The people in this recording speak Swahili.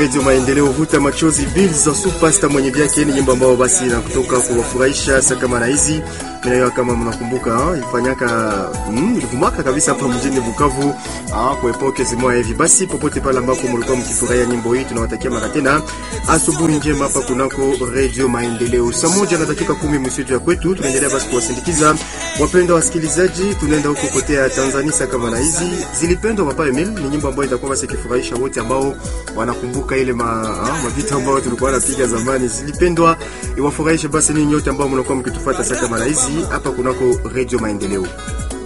Radio Maendeleo, vuta machozi bills za superstar mwenye vyake ni nyimbo ambao basi na kutoka kuwafurahisha sasa kama na hizi mimi kama mnakumbuka ifanyaka mm, ilivumaka kabisa hapa mjini Bukavu ah, kwa epoke zimoa hivi. Basi popote pale ambapo mlikuwa mkifurahia nyimbo hii, tunawatakia mara tena asubuhi njema hapa kunako Radio Maendeleo. Saa moja na dakika kumi msitu ya kwetu, tunaendelea basi kuwasindikiza wapendwa wasikilizaji, tunaenda huko kote ya Tanzania sasa kama na hizi zilipendwa Papa Emil, ni nyimbo ambayo itakuwa basi ikifurahisha wote ambao wanakumbuka ile ma, ah, mavita ambayo tulikuwa napiga zamani, zilipendwa iwafurahishe basi ninyi nyote ambao mnakuwa mkitufuata sasa kama na hizi hapa kunako Radio Maendeleo.